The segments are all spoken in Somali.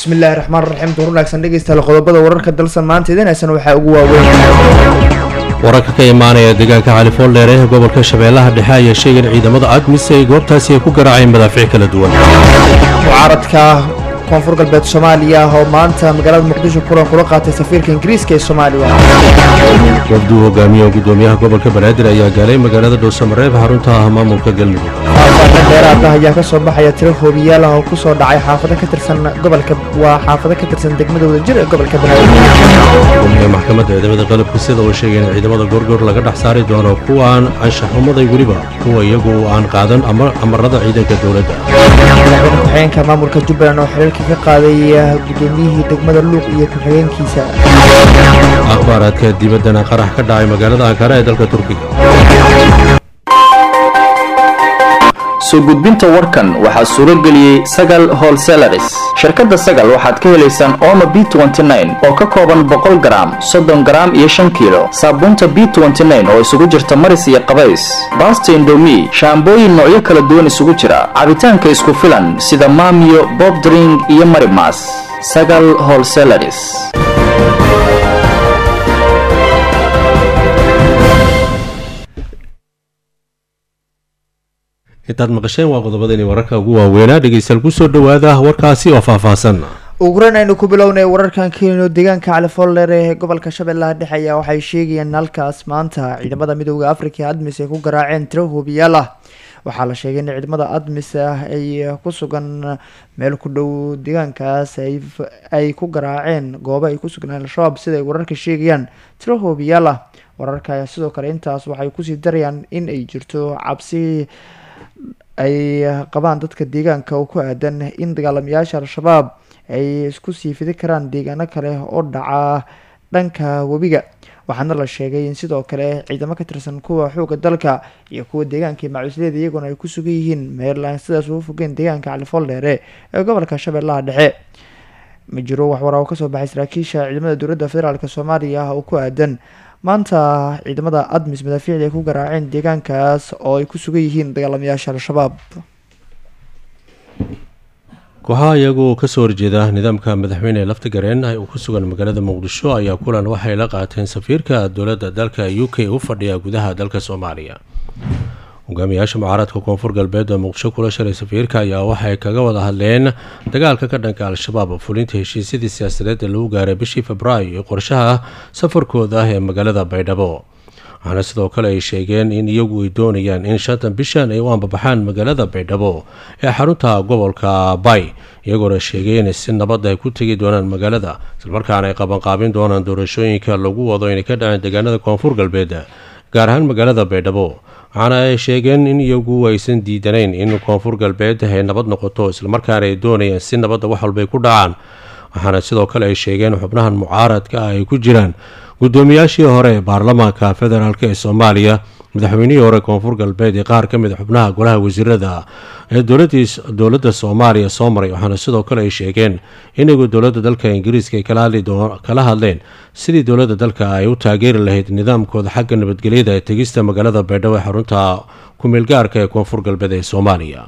bismillahi raxmaan raxiim duur wanaagsan dhegeystayaal qodobada wararka dalsan maanta idinaysan waxaa ugu waaweyn wararka ka imaanaya deegaanka califoldheer ee gobolka shabeellaha dhexe ayaa sheegay in ciidamada admis ay goobtaasi ay ku garaaceen madaafiic kala duwan mucaaradka koonfur galbeed soomaaliya oo maanta magaalada muqdisho kulan kula qaatay safiirka ingiriiska ee soomaaliya wafduu hogaamiye gudoomiyaha gobolka banaadir ayaa gaalay magaalada dhuusamareeb xarunta ah maamulka galmudug faahfaahin dheeraada ayaa ka soo baxaya tiro hoobiyaal ah oo ku soo dhacay xaafado ka tirsan gobolka waa xaafado ka tirsan degmada wadajir ee gobolka banaadir gudoomiyaha maxkamadda ciidamada qalabka sida uu sheegay in ciidamada goorgoor laga dhex saari doono kuwaan anshaxumaday weliba kuwa iyagu aan qaadan amarada ciidanka dowladda madaxweyne ku-xigeenka maamulka jubbaland oo xiriirka ka qaaday gudoomiyihii degmada luuq iyo ku-xigeenkiisa akhbaaraadka dibaddana qarax ka dhacay magaalada ankara ee dalka turkiga soo gudbinta warkan waxaa suuro geliyey sagal holselaris shirkadda sagal waxaad ka helaysaan omo b oo ka kooban boqol garaam soddon garaam iyo shan kiilo saabuunta b oo isugu jirta maris iyo qabays baasta indomi shaambooyin noocyo kala duwan isugu jira cabitaanka isku filan sida maamiyo bobdring iyo marimas sagal holselaris intaad maqasheen waa qodobadani wararka ugu waaweynaa dhegeystayaal kusoo dhowaada warkaasi oo faahfaahsan uguran aynu ku bilownay wararkan keenino deegaanka califoldheer ee gobolka shabeellaha dhexe ayaa waxay sheegayeen halkaas maanta ciidamada midooda africa admis ay ku garaaceen tiro hoobiyaal ah waxaa la sheegay in ciidamada admis ah ay ku sugan meel ku dhow deegaankaas ay ku garaaceen goobo ay ku sugnaan al-shabaab sida ay wararka sheegayaan tiro hoobiyaal ah wararka ayaa sidoo kale intaas waxay kusii darayaan in ay jirto cabsi ay qabaan dadka deegaanka oo ku aadan in dagaalamayaasha al-shabaab ay isku sii fidi karaan deegaano kale oo dhaca dhanka webiga waxaana la sheegay in sidoo kale ciidamo ka tirsan kuwa xooga dalka iyo kuwa deegaanka iyo macusliyada iyaguna ay ku sugan yihiin meerland sidaas ugu fogeen deegaanka califoldheere ee gobolka shabeellaha dhexe ma jiro waxwaraa oo kasoo baxay saraakiisha ciidamada dowladda federaalk soomaaliya oo ku aadan maanta ciidamada admis madaafiicda ay ku garaaceen deegaankaas oo ay ku sugan yihiin dagaalamayaasha al-shabaab kooxaha iyagoo kasoo horjeeda nidaamka madaxweyne lafta gareen uu ku sugan magaalada muqdisho ayaa kulan waxay la qaateen safiirka dowladda dalka u k u fadhiya gudaha dalka soomaaliya hogaamiyaasha mucaaradka koonfur galbeed oo muqdisho kula shalay safiirka ayaa waxay kaga wada hadleen dagaalka ka dhanka al-shabaab fulinta heshiisyadii siyaasadeed ee lagu gaaray bishii februaayo iyo qorshaha safarkooda ah ee magaalada baydhabo waxaana sidoo kale ay sheegeen in iyagu ay doonayaan in shantan bishan ay u ambabaxaan magaalada baydhabo ee xarunta gobolka bay iyagoona sheegay in si nabad ay ku tegi doonaan magaalada islamarkaana ay qabanqaabin doonaan doorashooyinka lagu wado inay ka dhaceen deegaanada koonfur galbeed gaar ahaan magaalada baydhabo waxaana ay sheegeen in iyagu aysan diidanayn in koonfur galbeed ay nabad noqoto islamarkaana ay doonayaan si nabadda wax walbay ku dhacaan waxaana sidoo kale ay sheegeen xubnahan mucaaradka ah ay ku jiraan gudoomiyaashii hore ee baarlamaanka federaalk ee soomaaliya madaxweynihii hore koonfur galbeed ee qaar ka mid a xubnaha golaha wasiirada ee dowladda soomaaliya soo maray waxaana sidoo kale ay sheegeen inagu dowladda dalka ingiriiska ay kala hadleen sidii dowladda dalka ay u taageeri lahayd nidaamkooda xagga nabadgelyada ee tegista magaalada baydhabo ee xarunta ku-meelgaarka ee koonfur galbeed ee soomaaliya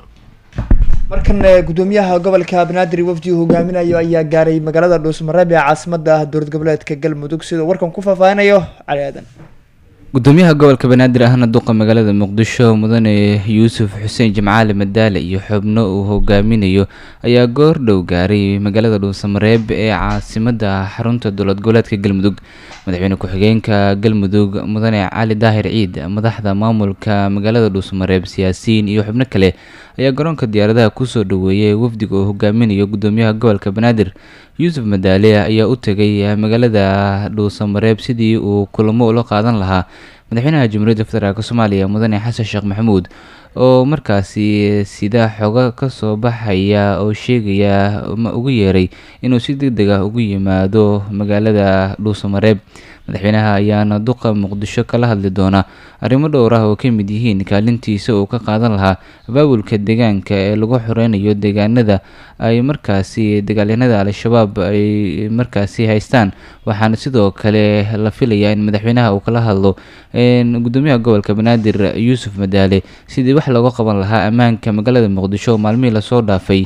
markan gudoomiyaha gobolka banaadir wafdi uu hogaaminayo ayaa gaaray magaalada dhuusmareeb ee caasimada dowlad goboleedka galmudug sidoo warkan ku faahfaahinayo cali aadan gudoomiyaha gobolka banaadir ahna duqa magaalada muqdisho mudane yuusuf xuseen jimcaali madaale iyo xubno uu hogaaminayo ayaa goor dhow gaaray magaalada dhuusamareeb ee caasimada xarunta dowlad goboleedka galmudug madaxweyne ku-xigeenka galmudug mudane cali daahir ciid madaxda maamulka magaalada dhuusamareeb siyaasiyiin iyo xubno kale ayaa garoonka diyaaradaha kusoo dhaweeyay wafdiga uu hogaaminayo gudoomiyaha gobolka banaadir yuusuf madaale ayaa u tegay magaalada dhuusamareeb sidii uu kulamo ula qaadan lahaa madaxweynaha jamhuuriyadda federaalk soomaaliya mudane xasan sheekh maxamuud oo markaasi sida xogo kasoo baxaya oo sheegaya ma ugu yeeray inuu si deg deg ah ugu yimaado magaalada dhuusamareeb madaxweynaha ayaana duqa muqdisho kala hadli doona arrimo dhowr ah oo ka mid yihiin kaalintiisa uu ka qaadan lahaa abaabulka deegaanka ee lagu xoreynayo deegaanada ay markaasi dagaalyanada al-shabaab ay markaasi haystaan waxaana sidoo kale la filayaa in madaxweynaha uu kala hadlo gudoomiyaha gobolka banaadir yuusuf madaale sidii wax looga qaban lahaa ammaanka magaalada muqdisho maalmihii lasoo dhaafay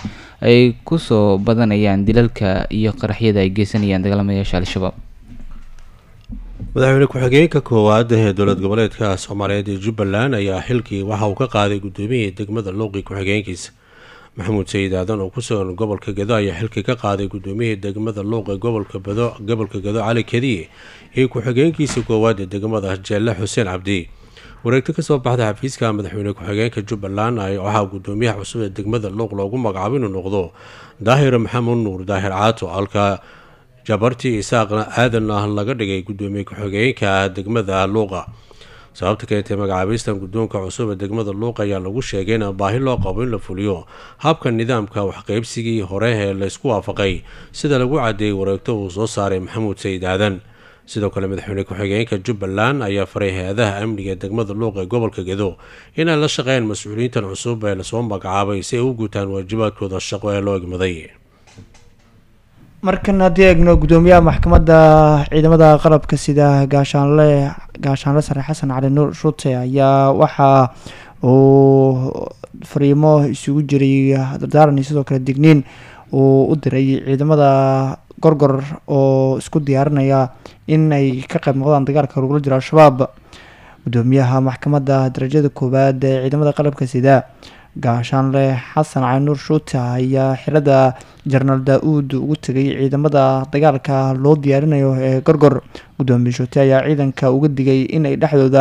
ay kusoo badanayaan dilalka iyo qaraxyada ay geysanayaan dagaalamayaasha al-shabaab madaxweyne ku-xigeenka koowaad ee dowlad goboleedka soomaaliyeed ee jubbaland ayaa xilkii waxa uu ka qaaday gudoomiyihii degmada luuqi ku-xigeenkiisa maxamuud sayid aadan oo kusugan gobolka gedo ayaa xilkii ka qaaday gudoomiyihii degmada luuq ee gobolka bado gobolka gedo cali kadiye iyo ku-xigeenkiisa koowaad ee degmada jeelle xuseen cabdi wareegto kasoo baxda xafiiska madaxweyne ku-xigeenka jubbaland waxaa gudoomiyaha cusub ee degmada luuq loogu magacaabo inuu noqdo daahir maxamuud nuur daahir caato halka jabarti isaaqna aadan ah laga dhigay gudoomiye ku-xigeenka degmada luuqa sababta keentay magacaabistan guddoonka cusub ee degmada luuq ayaa lagu sheegay in baahi loo qabo in la fuliyo habka nidaamka waxqeybsigii hore ee laysku waafaqay sida lagu cadeeyey wareegto uu soo saaray maxamuud sayid aadan sidoo kale madaxweyne ku-xigeenka jubbaland ayaa faray hay-adaha amniga ee degmada luuq ee gobolka gedo inay la shaqeeyaan mas-uuliyiintan cusub ee lasoo magacaabay si ay u guutaan waajibaadkooda shaqo ee loo egmaday markan haddii eegno gudoomiyaha maxkamadda ciidamada qalabka sida gaashaanle gaashaanle sare xasan cali nuur shute ayaa waxa uu fariimo isugu jiray dardaaran iyo sidoo kale digniin uu u diray ciidamada gorgor oo isku diyaarinaya in ay ka qayb noqdaan dagaalka lagula jiro al-shabaab gudoomiyaha maxkamadda darajada koowaad ee ciidamada qalabka sida gaashaanle xasan cali nuur shuute ayaa xirada jenaraal daa-uud ugu tegay ciidamada dagaalka loo diyaarinayo ee gorgor gudoomiye shuute ayaa ciidanka uga digay inay dhexdooda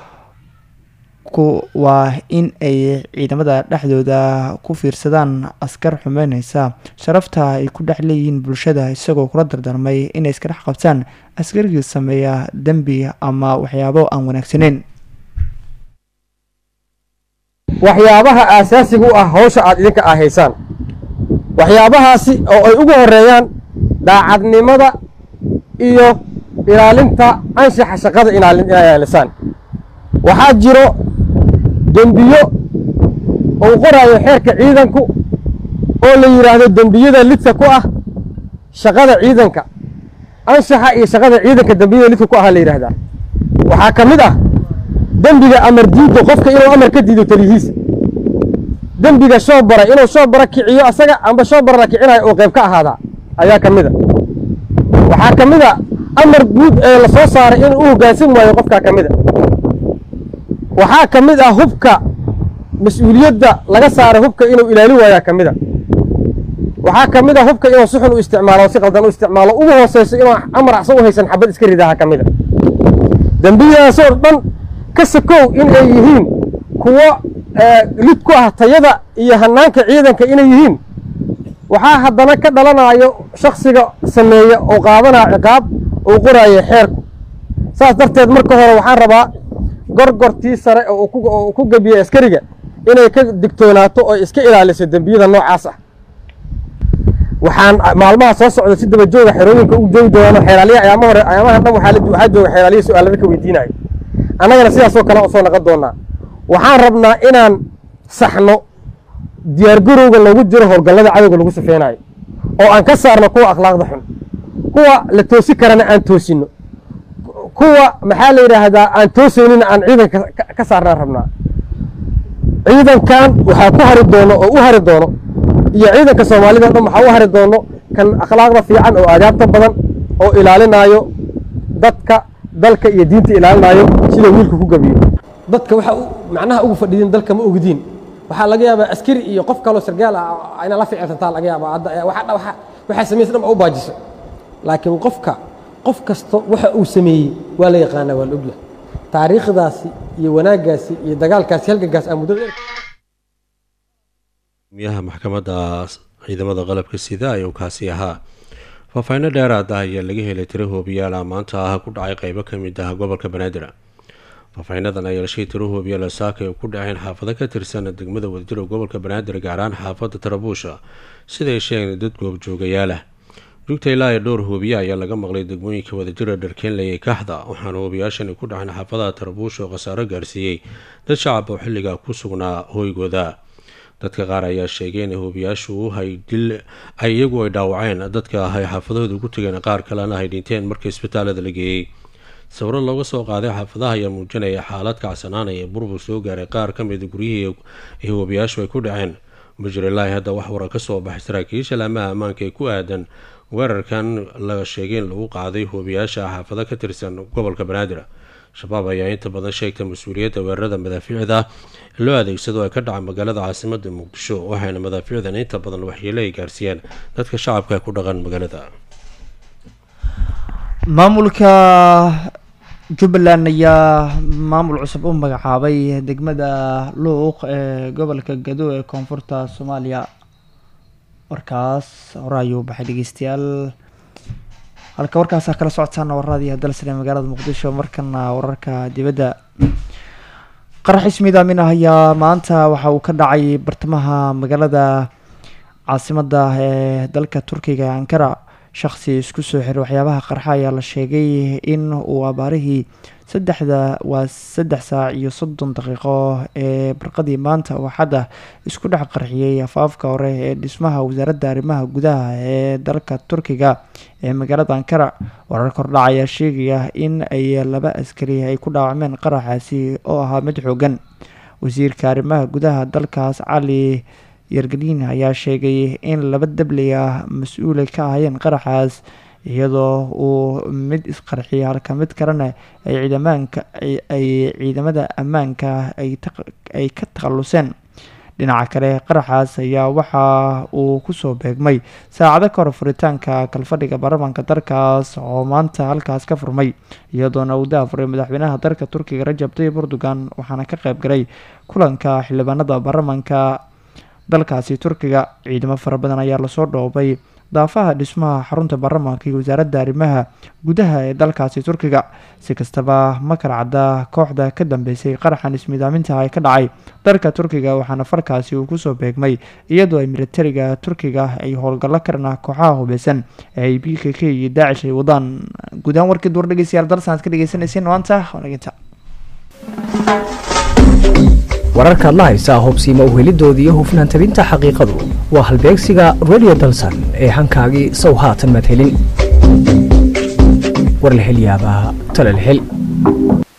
waa in ay ciidamada dhexdooda ku fiirsadaan askar xumeyneysa sharafta ay ku dhex leeyihiin bulshada isagoo kula dardarmay inay iska dhex qabtaan askarigii sameeya dembi ama waxyaabo aan wanaagsaneyn waxyaabaha aasaasiga u ah hawsha aad idinka ah haysaan waxyaabahaasi oo ay ugu horeeyaan daacadnimada iyo ilaalinta anshaxa shaqada inay ilaalisaan waxaa jiro dembiyo uu qoraayo xeerka ciidanku oo la yidhaahdo dembiyada lidka ku ah shaqada ciidanka anshaxa iyo shaqada ciidanka dembiyada lidka ku ah la yidhaahdaa waxaa ka mid ah dembiga amar diiddo qofka inuu amar ka diido taliyihiisa dembiga shoobara inuu shoobara kiciyo asaga amba shoobara la kicinayo uu qayb ka ahaadaa ayaa ka mid a waxaa ka mid a amar guud ee la soo saaray inuu u hoggaansan waayo qofkaa ka mid a waxaa ka mid ah hubka mas-uuliyadda laga saaray hubka inuu ilaalin waayaa ka mid a waxaa ka mid a hubka inuu si xun u isticmaalo si qaldan u isticmaalo ugu hooseyso inuu amar acsan u haysan xabad iska ridaha ka mid a dembiyadaasoo dhan ka sakow in ay yihiin kuwo lid ku ah tayada iyo hanaanka ciidanka inay yihiin waxaa haddana ka dhalanayo shaksiga sameeya oo qaadanaya ciqaab uu qoraayo xeerku saas darteed marka hore waxaan rabaa gorgortii sare oo ku gebiyey askariga inay ka digtoonaato oo iska ilaaliso dembiyada noocaas ah waxaan maalmaha soo socda si daba jooga xerooyinka u joogi doono xeelaaliya ayaama hore ayaamahan dhan waxaa jooga xeelaaliya su-aalada ka weydiinayo annagana sidaasoo kale soo naqon doonaa waxaan rabnaa inaan saxno diyaargarowga loogu jiro howlgallada cadowga lagu safeynayo oo aan ka saarno kuwa akhlaaqda xun kuwa la toosi karana aan toosino kuwa maxaa la yidhaahdaa aan toosaynina aan ciidanka ka saarnaan rabnaa ciidankan waxaa ku hari doono oo u hari doono iyo ciidanka soomaalida o dhan waxaa u hari doono kan akhlaaqda fiican oo aadaabta badan oo ilaalinaayo dadka dalka iyo diinta ilaalinaayo sida wiilka ku gabiyo dadka waxa macnaha ugu fadhiidin dalka ma ogdiin waxaa laga yaabaa askari iyo qof kaloo sargaal ah inaa la ficilsantaa laga yaabaa waxaa samaysa dhan u baajiso laakiin qofka qof kasta waxa uu sameeyey waa la yaqaanaa waa la ogyahay taariikhdaasi iyo wanaaggaasi iyo dagaalkaasi halgagaas aa muddada miyaha maxkamadda ciidamada qalabka sida ayuu kaasi ahaa faahfaahinno dheeraad ah ayaa laga helay tiro hoobiyaala maanta ah ku dhacay qeybo ka mid ah gobolka banaadir faahfaahinadan ayaa lashay tiro hoobiyaala saaka ay ku dhaceen xaafado ka tirsan degmada wadajiro gobolka banaadir gaar ahaan xaafadda tarabuusha siday sheegeen dad goobjoogayaal ah jugta ilaa ee dhowr hoobiye ayaa laga maqlay degmooyinka wadajira dharkeenley ee kaxda waxaana hoobiyaashani ku dhaceen xaafadaha tarabuusha oo khasaaro gaarsiiyey dad shacab oo xilligaa ku sugnaa hooygooda dadka qaar ayaa sheegay in hoobiyaashu ay dil ay iyagu ay dhaawaceen dadka ay xaafadahooda ugu tegeen qaar kalena ay dhinteen markii isbitaalada la geeyey sawiro looga soo qaaday xaafadaha ayaa muujinaya xaalad kacsanaanaya ee burbur soo gaaray qaar ka mida guryihii ay hoobiyaashu ay ku dhaceen mujrilaahi hadda wax waran ka soo baxay saraakiisha laamaha ammaanka ee ku aadan weerarkan la sheegay in lagu qaaday hoobiyaasha xaafado ka tirsan gobolka banaadir shabaab ayaa inta badan sheegtay mas-uuliyadda weerarada madaafiicda loo adeegsado ee ka dhaca magaalada caasimada muqdisho waxayna madaafiicdan inta badan waxyeelo ay gaarsiiyeen dadka shacabka ku dhaqan magaalada maamulka jubbaland ayaa maamul cusub u magacaabay degmada luuq ee gobolka gado ee koonfurta soomaaliya warkaas hore ayuu baxay dhegeystayaal halka warkaasa kala socotaana warradii dalsane magaalada muqdisho markana wararka dibadda qarax ismiid aamin ah ayaa maanta waxa uu ka dhacay bartamaha magaalada caasimada ee dalka turkiga ee ankara shaqsi isku soo xiray waxyaabaha qarxa ayaa la sheegay in uu abaarihii saddexda waa saddex saac iyo soddon daqiiqo ee barqadii maanta uu xadda isku dhex qarxiyey afaafka hore ee dhismaha wasaaradda arrimaha gudaha ee dalka turkiga ee magaalada ankara warar kordhac ayaa sheegaya in ay laba askari ay ku dhaawacmeen qaraxaasi oo ahaa mid xoogan wasiirka arrimaha gudaha dalkaas cali yargaliin ayaa sheegay in laba dabley ah mas-uulay ka ahayeen qaraxaas iyadoo uu mid isqarxiyay halka mid kalena ay ciidamaanka ay ciidamada ammaanka ay ka takhaluseen dhinaca kale qaraxaas ayaa waxa uu kusoo beegmay saacado ka hor furitaanka kalfadhiga baarlamaanka dalkaas oo maanta halkaas ka furmay iyadoona uu daafuray madaxweynaha dalka turkiga rajab tayyib erdogan waxaana ka qayb galay kulanka xildhibaanada baarlamaanka dalkaasi turkiga ciidamo fara badan ayaa lasoo dhoobay daafaha dhismaha xarunta baarlamaanka iyo wasaaradda arrimaha gudaha ee dalkaasi turkiga si kastaba ma kala cadda kooxda ka dambeysay qaraxan ismidaaminta ee ka dhacay dalka turkiga waxaana falkaasi uu kusoo beegmay iyadoo ay militariga turkiga ay howlgallo karana kooxaha hubeysan ee ay b k k iyo daacish ay wadaan guudaan warkii duur dhegeystayaal dalsan aad ka dhegeysaneyseen maanta wanaginta wararkaad la haysaa hubsiima uhelidoodii iyo hufnaan tabinta xaqiiqadu waa halbeegsiga radio dalsan ee hankaagii sow haatan madhelin warlahelyaabaha talalhel